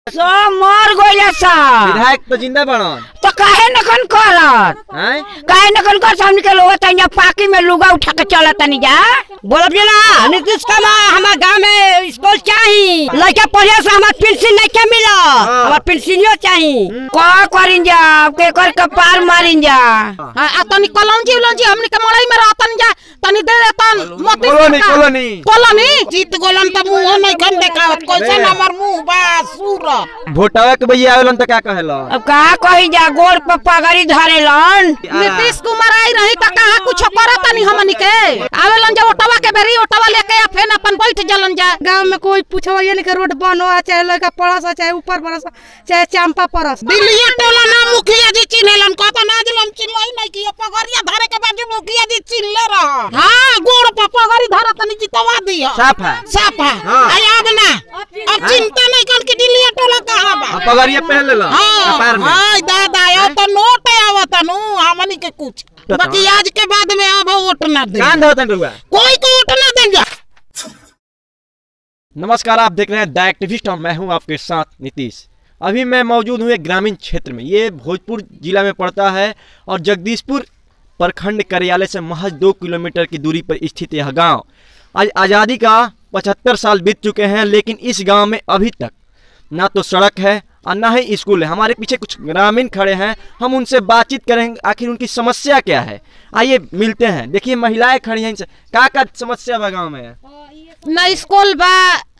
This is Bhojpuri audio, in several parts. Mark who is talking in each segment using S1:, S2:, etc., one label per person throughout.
S1: सब मर गइले सब
S2: विधायक तो जिंदा बड़न
S1: तो काहे नखन करत
S2: हैं
S1: काहे नखन कर हमनी के लोग तनिया पाकी में लुगा उठा के चलत तनी जा बोलब जे ना नीतीश कुमार हमार गांव में स्कूल चाही लड़का पढ़े से हमार पेंशन नहीं के मिला हमार पेंशनियो चाही का करिन जा के कर कपार मारिन जा
S3: हाँ, आ तनी कलौंजी उलौंजी हमनी के मड़ई में रहतन जा तनी दे देतन मोती
S2: कॉलोनी
S3: सरकार।
S2: कॉलोनी
S3: कॉलोनी जीत गोलन त मुंह नहीं खन देखावत कैसे हमर मुंह बा सूर
S2: भोटवा के भैया आवेलन तो का कहेला
S1: अब का कही जा गोड़ पर पगड़ी धरेलन
S3: नीतीश कुमार आई रही त कहा कुछ करत नहीं हमनी के आवेलन जा ओटवा के बेरी ओटवा लेके आ फेन अपन बैठ जलन जा
S4: गांव में कोई पूछो ये नहीं कि रोड बन हो चाहे लड़का पड़स हो, चाहे ऊपर बरस हो, चाहे चांपा परस
S3: दिल्ली टोला ना मुखिया जी चिन्हलन कहता ना दिलम चिन्हई नहीं कि पगड़िया धरे के बाजू मुखिया जी चिन्हले रह हां गोड़ पर पगड़ी धरे तनी जितवा दिया
S2: साफ है
S3: साफा
S2: हाँ।
S3: आई अब ना अब चिंता नहीं कर कि दिल्ली टोला कहां बा
S2: अब पगड़िया पहन लेला
S3: हाँ,
S2: कपार में
S3: हाँ, दादा यो तो नोट आवत नु हमनी के कुछ बाकी आज के बाद में अब वोट ना दे
S2: कान धोतन रुआ
S3: कोई को वोट ना देंगे
S2: नमस्कार आप देख रहे हैं द एक्टिविस्ट और मैं हूं आपके साथ नीतीश अभी मैं मौजूद हूं एक ग्रामीण क्षेत्र में ये भोजपुर जिला में पड़ता है और जगदीशपुर प्रखंड कार्यालय से महज दो किलोमीटर की दूरी पर स्थित यह गांव आज आज़ादी का पचहत्तर साल बीत चुके हैं लेकिन इस गांव में अभी तक ना तो सड़क है और ना ही स्कूल है हमारे पीछे कुछ ग्रामीण खड़े हैं हम उनसे बातचीत करेंगे आखिर उनकी समस्या क्या है आइए मिलते हैं देखिए महिलाएं खड़ी हैं इनसे का का समस्या बा गाँव में
S3: ना स्कूल बा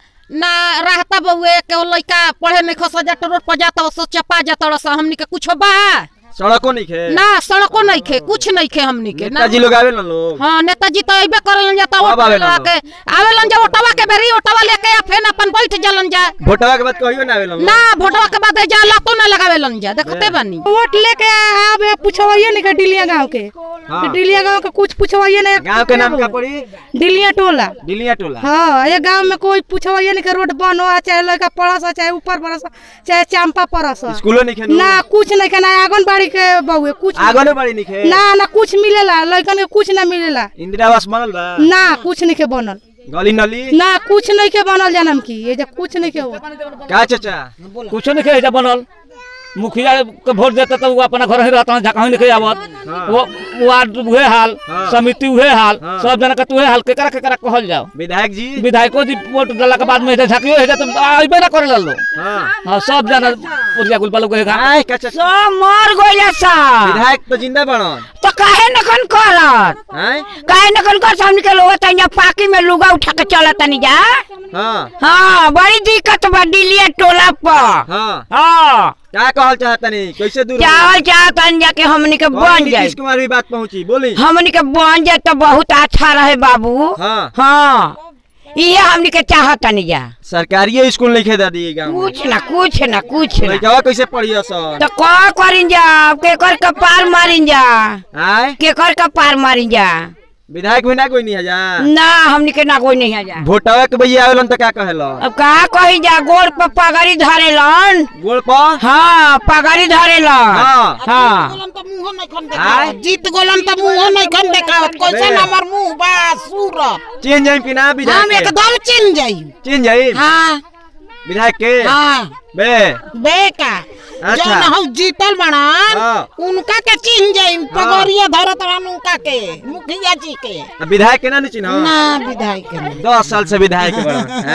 S3: ना रहता बउए के लइका पढ़े नहीं खस जात रोड पर जाता सो चपा जाता सा हमनी के कुछ बा
S2: सड़कों नहीं खे
S3: ना सड़को नहीं खे कुछ नहीं खे हमनी के ना
S2: नेताजी लोग आवे ना लोग
S3: हाँ नेताजी तो अबे करलन जाता
S2: कब
S3: ओटवा
S2: आवेलन
S3: लगा के आवेलन जा ओटवा के बेरी ओटवा लेके आ फेन अपन बैठ जलन जा
S2: भोटवा के बाद कहियो ना आवे ना लोग
S3: ना भोटवा के बाद जा लातो ना लगावेलन जा देखते बानी
S4: वोट लेके आवे पूछो ये नहीं कि डिलिया गांव के
S2: हाँ।
S4: कि डिलिया गांव के कुछ पूछो ये नहीं
S2: गांव के नाम क्या पड़ी
S4: डिलिया टोला
S2: डिलिया टोला
S4: हाँ ये गांव में कोई पूछो ये नहीं कि रोड बन हो चाहे लड़का पड़स हो, चाहे ऊपर बरस हो, चाहे चांपा परस हो।
S2: स्कूलों नहीं खे
S4: ना कुछ नहीं के ना आंगनबाड़ी के बहुए कुछ
S2: आगो ने बड़ी नहीं खे
S4: ना ना कुछ मिलेला लड़कन के कुछ ना मिलेला
S2: इंदिरा आवास बनल बा
S4: ना कुछ नहीं के बनल
S2: गली नली
S4: ना कुछ नहीं के बनल जनम की ये जे कुछ नहीं के हो
S2: का चाचा
S5: कुछो नहीं खेजा बनल मुखिया के वोट देते तो वो अपना घर ही रहता जहाँ नहीं आवत वो वार्ड उहे हाल
S2: हाँ।
S5: समिति उहे हाल
S2: हाँ।
S5: सब जना के तुहे हाल केकरा केकरा कहल जाओ
S2: विधायक जी
S5: विधायको जी वोट डाला के बाद में झाकियो है तो आइबे ना करे लो
S2: हाँ
S5: हाँ सब जना पुरिया गुल बालू के
S2: आय का चाचा
S1: सब मर गइले सब
S2: विधायक तो जिंदा बड़न
S1: तो काहे नखन करत
S2: हैं
S1: काहे नखन कर हमनी के लोग तनिया पाकी में लुगा उठा के चलत तनी जा
S2: हाँ
S1: हाँ बड़ी दिक्कत बा डिलिया टोला पर
S2: हाँ
S1: हाँ
S2: क्या कहल चाहतनी कैसे दूर
S1: चावल चाहतन जाके हमनी के
S2: और
S1: बन जाए
S2: नीतीश कुमार भी बात पहुंची बोली
S1: हमनी के बन जाए तो बहुत अच्छा रहे बाबू
S2: हाँ
S1: हाँ ये हमनी के चाहतनी जा
S2: सरकारी स्कूल नहीं खेदा दी गाँव में
S1: कुछ ना कुछ ना कुछ ना
S2: लड़कवा कैसे पढ़िया सर
S1: तो का करिन जा केकर के पार मारिन जा
S2: आय
S1: केकर के पार मारिन जा
S2: विधायक भी ना कोई नहीं है जा
S1: ना हमनी के ना कोई नहीं है जा
S2: भोटवा के भैया आवेलन तो क्या कहेला
S1: अब का कही जा गोड़ पर पगड़ी धरेलन
S2: गोल पर
S1: हाँ पगड़ी धरेलन
S2: हाँ
S1: हाँ
S3: गोलन तो मुंह नहीं खन
S2: आय?
S3: देखावत जीत गोलन तो मुंह नहीं खन देखावत कैसे
S2: बे।
S3: हमर मुंह बा सूर
S2: चीन जाइम कि ना
S3: हम
S2: विधायक के?
S3: एकदम चिन जाई
S2: चीन जाइम
S3: हाँ
S2: विधायक के
S3: हाँ
S2: बे
S3: बेका
S2: अच्छा।
S3: जौन हौ जीतल बनन
S2: हाँ।
S3: उनका के चिन्ह जाई पगड़िया धरत रहन उनका के मुखिया जी के
S2: अब विधायक के ना नहीं चिन्ह
S3: ना विधायक के नहीं।
S2: दस साल से विधायक बड़ा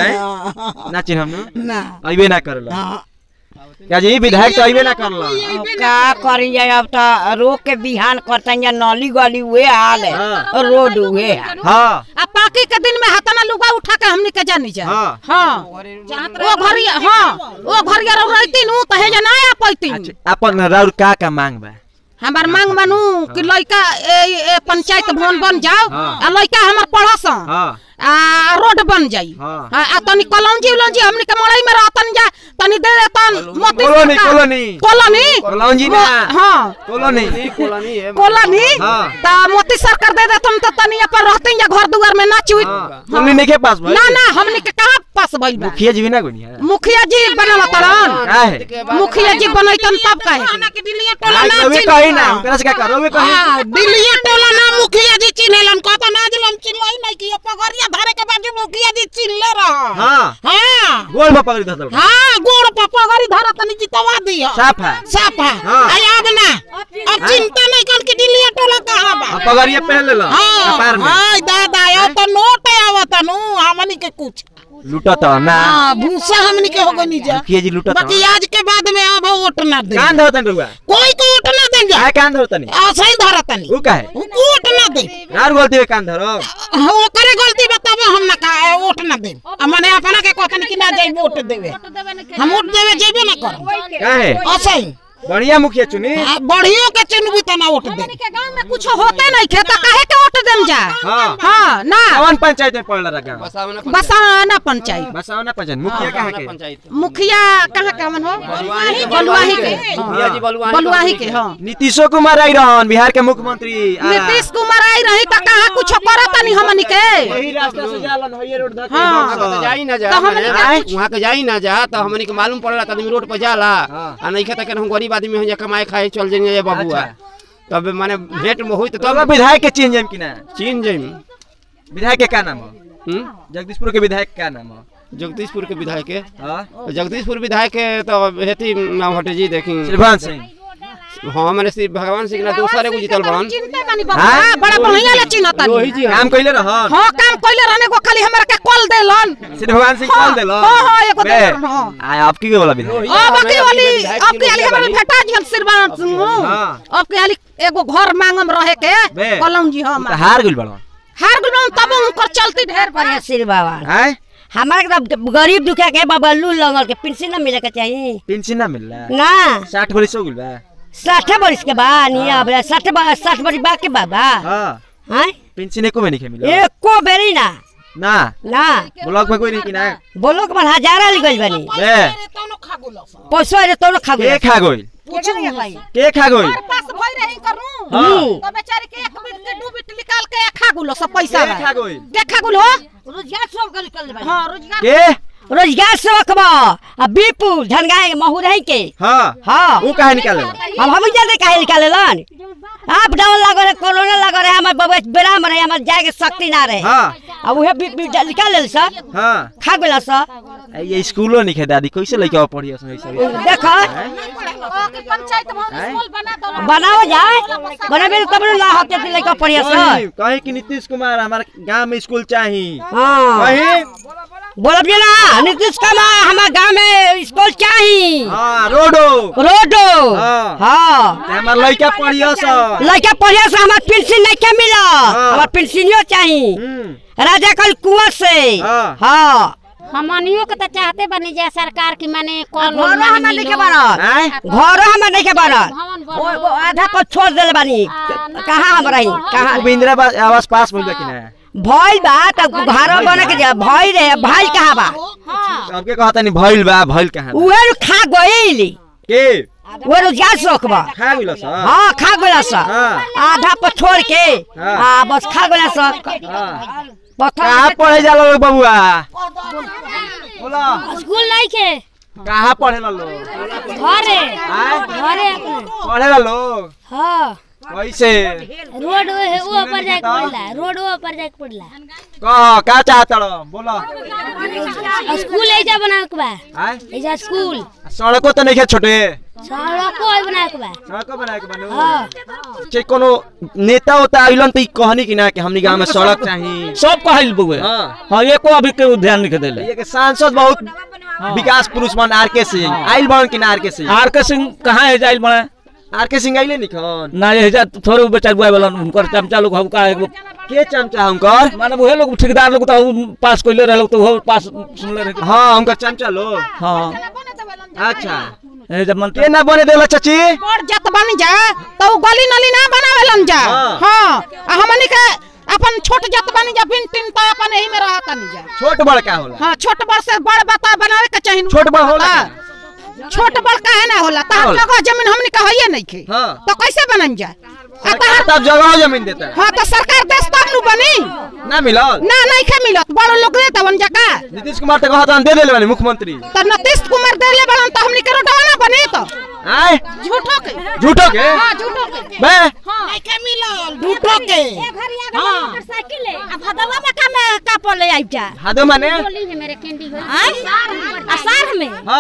S2: हैं ना चिन्ह हम
S3: ना
S2: अइबे ना करला
S3: हाँ।
S2: क्या जी विधायक तो अइबे ना करला
S1: अब का करी जाए अब तो रोक के बिहान करते जा नली गली हुए हाल है
S2: हाँ।
S1: रोड हुए हाल
S2: हाँ
S3: आ पाकी के दिन में हाथना लुगा उठा के हमनी के जानी जा
S2: हाँ।
S3: हाँ ओ घरिया हाँ ओ घरिया रह रहती नु त हे जना आ पैती
S2: अच्छा अपन राउर का का मांग बा
S3: हमार मांग बनू कि लइका ए, ए पंचायत भवन बन जाओ
S2: हाँ।
S3: आ लइका हमर पढ़स
S2: हाँ
S3: आ रोड बन जाई
S2: हाँ।
S3: आ आ तनी कलौंजी उलौंजी हमनी के मड़ई में रहतन जा तनी दे देतन मोती
S2: कॉलोनी,
S3: सरकार।
S2: कॉलोनी।
S3: कॉलोनी
S2: कॉलोनी ना।
S3: हाँ
S2: कॉलोनी
S3: कॉलोनी
S2: हाँ।
S3: ता मोती सरकार दे देतन त तनी अपन रहतन जा घर दुआर में ना चुई
S2: हाँ कॉलोनी नहीं के पास भाई
S3: ना ना हमनी के कहां पास भइल बा
S2: मुखिया जी भी ना कोई नहीं है
S3: मुखिया जी बनावतन
S2: का है
S3: मुखिया जी बनैतन तब कहे कि दिल्ली टोला
S2: आज
S3: ना
S2: तो भी
S3: चिन्ह-
S2: कही ना ओकरा से क्या करो भी कही
S3: हाँ, दिल्ली टोला ना मुखिया जी चिन्हलन कहता ना दिलम चिन्हई नहीं कि पगड़िया धरे के बाजू मुखिया जी चिन्हले रह
S2: हाँ
S3: हाँ
S2: गोल में पकड़ी धसल
S3: हाँ गोड़ पर पगड़ी दी हो
S2: साफ है
S3: साफ है
S2: हाँ।
S3: आई अब ना अब चिंता नहीं कर के दिलिया टोला कहाँ बा
S2: अब पगड़िया पहन लेला कपार में
S3: हाँ दादा यो तो नोट आवत नु हमनी के कुछ
S2: लूटा तो ना
S3: हाँ भूसा हमनी के हो गनी जा
S2: मुखिया जी लूटा तो
S3: बाकी आज के बाद में अब वोट ना दे
S2: कान धरतन रुआ
S3: कोई को वोट ना दे जा
S2: काय कान धरतनी
S3: ऐसे ही धरतनी
S2: वो काहे
S3: वोट ना दे
S2: यार बोलते हुए कान धरो
S3: वो करे गलती बतावे हम ना का वोट ना दे मने अपना के कहतनी कि ना जाई वोट देवे हम वोट देवे जेबे ना कर
S2: काहे
S3: ऐसे ही
S2: बढ़िया मुखिया चुनी
S3: आ, बढ़ियो के चुनबी त ना वोट दे
S4: के गांव में कुछ होते नहीं खे तो काहे के वोट देम जा
S2: हाँ
S4: हाँ ना
S2: कौन पंचायत में पड़ रहा गाँव
S4: बसाना पंचायत
S2: बसावना पंचायत मुखिया कहाँ के
S4: मुखिया कहाँ का मन हो बलुआही के
S5: मुखिया जी बलुआही
S4: बलुआही के हाँ
S2: नीतीशो कुमार आई रहन बिहार के मुख्यमंत्री आ,
S4: नीतीश कुमार आई रही तो कहाँ कुछ करत नहीं हमनी के
S2: वही रास्ता से जालन हइये रोड धके
S4: हाँ।
S2: बक्सर।
S6: जाई ना जा
S4: तो हमनी
S6: मने,
S2: के-
S6: वहाँ के जाई ना जा तो हमनी के मालूम पड़ला त आदमी रोड पर जाला
S2: हाँ।
S6: आ नहीं खाता हम गरीब आदमी हो जा कमाए खाए चल जाइए बबुआ
S2: अच्छा।
S6: तब माने भेंट में होई तो
S2: तो
S6: तब
S2: विधायक के चेंज हम कि ना
S6: चीन जाई
S2: विधायक के का नाम हो
S6: हम्म?
S2: जगदीशपुर के विधायक का नाम हो
S6: जगदीशपुर के विधायक के
S2: हाँ
S6: जगदीशपुर विधायक के तो हेती नाम हटे जी देखी
S2: श्रीभान सिंह
S6: हाँ मैंने श्री भगवान सिंह ना दूसरे को जीतल बड़न
S4: चिंते बानी
S2: हाँ?
S4: बाबा बड़ा बढ़िया ले चिन्हत
S6: रोही जी
S2: काम कइले रहन
S4: हाँ काम कइले रहने को खाली हमरा के कॉल देलन
S2: श्री भगवान सिंह
S4: हाँ,
S2: कॉल देलो
S4: हाँ, हाँ, एगो
S2: बे,
S4: देलन, हाँ।
S2: आ आपकी के बोला विधायक
S4: अब की वाली
S6: विधायक
S4: अब की वाली
S6: जी
S4: हमरा
S6: लोहिया
S4: भेटा जी हम सिरबान सिंह
S2: हाँ।
S4: अब की वाली एगो घर मांगम रहे के
S2: बे।
S4: कलम जी हम
S2: तो हार गइल बड़ो
S4: हार गुलो तब उनकर चलती ढेर पर
S1: आशीर्वाद बाबा
S2: हैं
S1: हमारे के तो गरीब दुखिया के बाबा लू लगल के पेंशन ना मिले के चाहिए
S2: पेंशन ना मिल रहा
S1: ना
S2: साठ बरिस हो गइल बा
S1: साठ बरिस के बा नहीं अब साठ बा- साठ बरिस बा के बाबा
S2: हाँ
S1: हैं
S2: पेंशन एको में नहीं मिल
S1: एको बेरी ना
S2: ना
S1: ना
S2: ब्लॉक में कोई नहीं कि ना
S1: बोलो के मन हजारा लिखल बनी
S2: बे
S1: पैसा अरे तो खा
S2: के
S1: गए
S2: खा गइल के खा गइल
S4: पास भई रही करू
S2: हाँ।
S4: तो बेचारी के एक बिट के दू बिट निकाल के खा गुलो सब पैसा
S2: के खा गइल
S4: के खा गुलो
S1: रोजगार सब कर निकल बनी
S4: हां रोजगार
S2: के
S1: रोजगार से रखबा आ बीपुर झनगाए महुरही के
S2: हाँ
S1: हाँ
S2: वो काहे निकाले
S1: हम हम जाते काहे निकाले लन आप डाउन लग रहे कोरोना लग रहे हमारे बबे बेराम रहे हमारे जाए के शक्ति ना रहे
S2: हाँ
S1: अब उहे बी बी निकाल ले सर
S2: हाँ
S1: खा गेला सर
S2: ये स्कूलो नहीं खे दादी कैसे लेके पढ़ी उसमें सब
S1: देखो
S4: पंचायत भवन स्कूल बना दो
S1: बनाओ जाए बनाबे तब ना होते थे लेके पढ़िया सर
S2: कहीं कहीं कि नीतीश कुमार हमारे गांव में स्कूल चाहिए
S1: हाँ
S2: कहीं
S1: बोलब जे ना नीतीश कुमार हमारे गांव में स्कूल चाहिए
S2: हाँ रोडो
S1: रोडो
S2: हाँ।
S1: हाँ
S2: ते हमार लड़का पढ़ियो सब
S1: लड़का पढ़िया से हमारे पेंशन नहीं के मिला हमारे पेंशनियो चाहिए
S2: हम्म
S1: राजा कल कुआं से
S2: हाँ।
S1: हाँ
S7: हमनियो के तो चाहते बनी जा सरकार की माने कॉल
S1: घरो हमारे नहीं के बनल
S2: हैं
S1: घरो हमारे नहीं के बनल
S7: भवन
S1: वो वो आधा पर छोड़ देले बानी कहाँ हम रही कहाँ
S2: अब इंदिरा बा- आवास पास मिल कि ना
S1: भइल बा तब घरो बने के जा भइल रहे भाई कहाँ बा
S2: सबके कहता नहीं भइल बा भइल कहाँ बा?
S1: उहे खा गइल
S2: के
S1: वो रोजगार सोखबा
S2: खा गइल सब
S1: हाँ खा गइला सा
S2: हाँ।
S1: आधा पर छोड़ के
S2: हाँ।
S1: आ बस खा गइला सा
S2: हाँ।
S1: पत्थर
S2: कहाँ पढ़े जाला लोग बबुआ बोला
S7: स्कूल नहीं के
S2: कहाँ पढ़े ला लोग
S7: घरे
S2: आय?
S7: घरे अपने
S2: पढ़े ला लोग
S7: हाँ
S2: कैसे
S7: रोड वो है वो पर जाके पड़ला रोड वो पर जाके पड़ला
S2: कह का चाहता रहो बोला
S7: स्कूल ऐजा बनावे के बा
S2: आय
S7: ऐजा स्कूल
S2: सड़कों तो नहीं है छोटे
S7: सड़को है बनावे के बा
S2: सड़कों बनाए के बनू
S7: हाँ
S2: che कोनो नेता होता आइलन त ई कहनी कि ना कि हमनी गांव में सड़क चाहिए
S5: सब कहल बुए
S2: हाँ
S5: हाँ एको अभी के ध्यान नहीं देले
S2: ये के सांसद बहुत विकास पुरुष बन आर के सिंह आइल बन कि ना आर के सिंह
S5: आर के सिंह कहाँ है जाइल बने
S2: आर के सिंह आइले निखन
S5: ना ये जा थोड़े बेचार बुआ वाला उनकर चमचा लोग हम का एगो
S2: के चमचा हुनकर
S5: माने वही लोग ठेकेदार लोग तो उ पास कइले रहे लोग तो वो पास सुनले रहे
S2: हाँ हुनकर चमचा लो
S5: हाँ
S2: अच्छा
S5: ए जब मन
S2: के ना बने देला चाची
S4: बड़ जत बन जा तो उ गली नली ना बनावेलन जा
S2: हाँ।
S4: हां आ हमनी के अपन छोट जत बन जा बिन टिन तो अपन एही में रहत नहीं जा
S2: छोट बड़ का होला
S4: हां छोट बड़ से बड़ बता बनावे के चाहिए
S2: छोट बड़ होला
S4: हाँ। छोट बड़ काहे ना होला ता
S2: होला?
S4: जगह जमीन हमनी के हइए नहीं खे
S2: हाँ।
S4: तो कैसे बनन जा आ
S2: सरकार
S4: तहर
S2: तब जगह जमीन देता है
S4: हां तो सरकार देश तब नु बनी
S2: ना मिलल
S4: ना नहीं खे मिलत बड़ लोग दे तवन जका
S2: नीतीश कुमार तो कहता दे देले वाली मुख्यमंत्री
S4: तो नीतीश कुमार देले बड़न तो हमनी के रोडवा ना बनी तो
S2: आय
S4: झूठो के
S2: झूठो के
S4: हां झूठो के
S2: बे
S3: नहीं के मिलल झूठो के
S7: मोटरसाइकिल है
S1: अब भदवा में का में का पले आइ जा
S2: हादो माने
S7: बोली है मेरे कैंडी हो
S1: आय असार में
S2: हाँ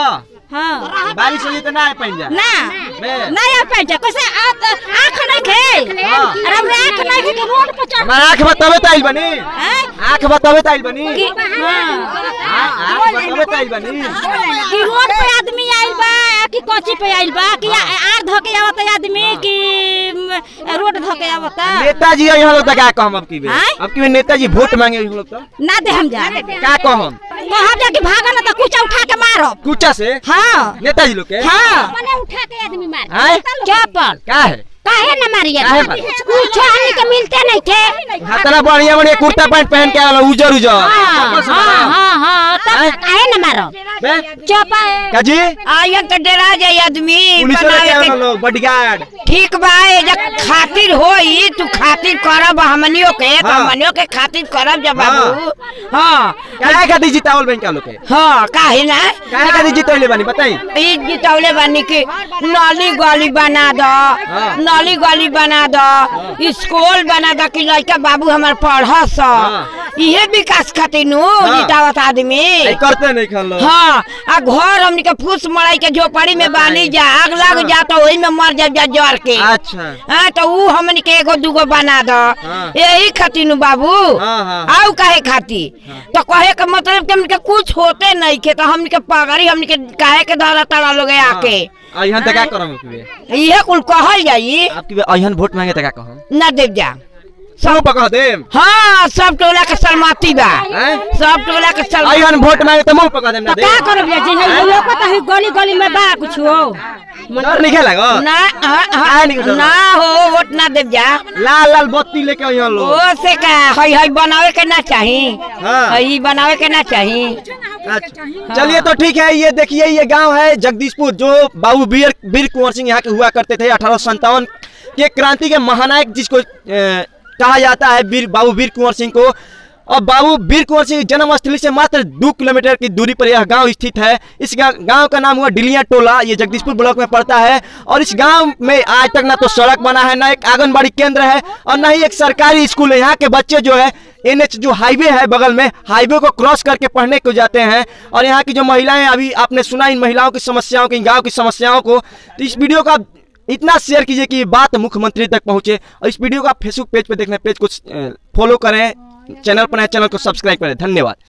S4: हाँ
S2: बारिश होगी तो ना आए पाइन जा
S4: ना
S2: बे।
S4: नहीं आ पाए कैसे आ- आँख नहीं खे
S2: हाँ।
S4: अरे हमरा आँख नहीं खे कि रोड पर चढ़
S2: हमारा आँख बतावे तो आइल बनी
S4: हैं?
S2: आँख बतावे तो आइल बनी
S4: कि हाँ
S2: हाँ, आँख बतावे तो आइल बनी
S4: कि रोड पे आदमी आइल बा कि कोची पे आइल बा कि आ- आर धके आवत आदमी कि म, रोड धके आवत
S2: नेताजी यहाँ लोग तो क्या कहम अब की बे
S4: आँय?
S2: अब की बे नेताजी वोट मांगे हम लोग तो
S4: ना दे हम जा
S2: क्या कहम
S4: कहब जा कि भागा ना तो कुछ उठा के मारब
S2: कुचा से
S4: हाँ
S2: नेताजी लोग के
S4: हाँ
S7: मने उठा के आदमी मार
S2: आए
S4: चप्पल
S2: क्या है
S4: काहे न मारिए
S2: काहे मारी?
S4: कुछ हमनी के मिलते नहीं थे
S2: हाथना बढ़िया बढ़िया कुर्ता पैंट पहन के आला उजर उजर
S4: हाँ हाँ हाँ हाँ
S2: आँय?
S4: तब काहे न मारो
S2: बे
S4: चप्पल
S2: का जी
S1: आइए तो डरा जाए आदमी
S2: पुलिस वाले
S1: बनावे
S2: क्या
S1: के
S2: वाला लोग बॉडीगार्ड
S1: ठीक बा एजा खातिर होई तू खातिर करब हमनियो के तो
S2: हाँ।
S1: हमनियो के खातिर करब जब बाबू हाँ
S2: क्या खातिर जितावल बैंक लोग के
S1: हाँ काहे ना
S2: क्या खातिर जितौले बानी बताई
S1: ई जितौले बानी कि नाली गली बना दो
S2: हाँ।
S1: नाली गली बना दो स्कूल बना दो कि लड़का बाबू हमार पढ़ स
S2: हाँ।
S1: इहे विकास खातिर नु
S2: हाँ।
S1: जितावत आदमी
S2: ऐ करते नहीं खान लोग
S1: हाँ आ घर हमनी के फूस मड़ाई के झोपड़ी में बानी जा आग लग जा तो वही में मर जा जा जर के
S2: अच्छा
S1: हाँ तो ऊ हमनी के एगो दूगो बना दो
S2: हाँ।
S1: यही खातिर नु बाबू
S2: हाँ, हाँ।
S1: आऊ काहे खातिर तो कहे के मतलब कि हमनी के कुछ होते नहीं के तो हमनी के पगड़ी हमनी के काहे के धरा तड़ा लोग आके
S2: आ यहाँ तक क्या करम आपकी बे
S1: इहे कुल कहल जाई
S2: आपकी बे अहन वोट मांगे तक क्या कहम
S1: ना देव जा
S2: सब पकड़ देम
S1: हाँ सब टोला के सलमती बा
S2: हैं?
S1: सब टोला के सल
S2: अहन वोट मांगे तो मुंह पकड़ देम ना दे
S4: का करब जा जी हम लोग तो ही गली गली में बा कुछ हो
S2: डर नहीं खेला
S1: ना हाँ, हाँ,
S2: काहे नहीं करत?
S1: ना हो वोट ना देव जा
S2: लाल लाल बत्ती लेके यहाँ लोग
S1: ओ से का हई हई बनावे के ना चाही
S2: हाँ।
S1: हई बनावे के ना चाही
S2: अच्छा चलिए तो ठीक है ये देखिए ये गांव है जगदीशपुर जो बाबू वीर वीर कुंवर सिंह यहाँ के हुआ करते थे अठारह के क्रांति के महानायक जिसको अ, कहा जाता है वीर बाबू वीर कुंवर सिंह को और बाबू वीर कुंवर सिंह जन्म स्थली से मात्र दो किलोमीटर की दूरी पर यह गांव स्थित है इस गांव का नाम हुआ डिलिया टोला ये जगदीशपुर ब्लॉक में पड़ता है और इस गांव में आज तक ना तो सड़क बना है ना एक आंगनबाड़ी केंद्र है और ना ही एक सरकारी स्कूल है यहाँ के बच्चे जो है एनएच जो हाईवे है बगल में हाईवे को क्रॉस करके पढ़ने को जाते हैं और यहाँ की जो महिलाएं अभी आपने सुना इन महिलाओं की समस्याओं की गांव की समस्याओं को तो इस वीडियो का इतना शेयर कीजिए कि ये बात मुख्यमंत्री तक पहुंचे और इस वीडियो को आप फेसबुक पेज पे देखना पेज को फॉलो करें चैनल पर नए चैनल को सब्सक्राइब करें धन्यवाद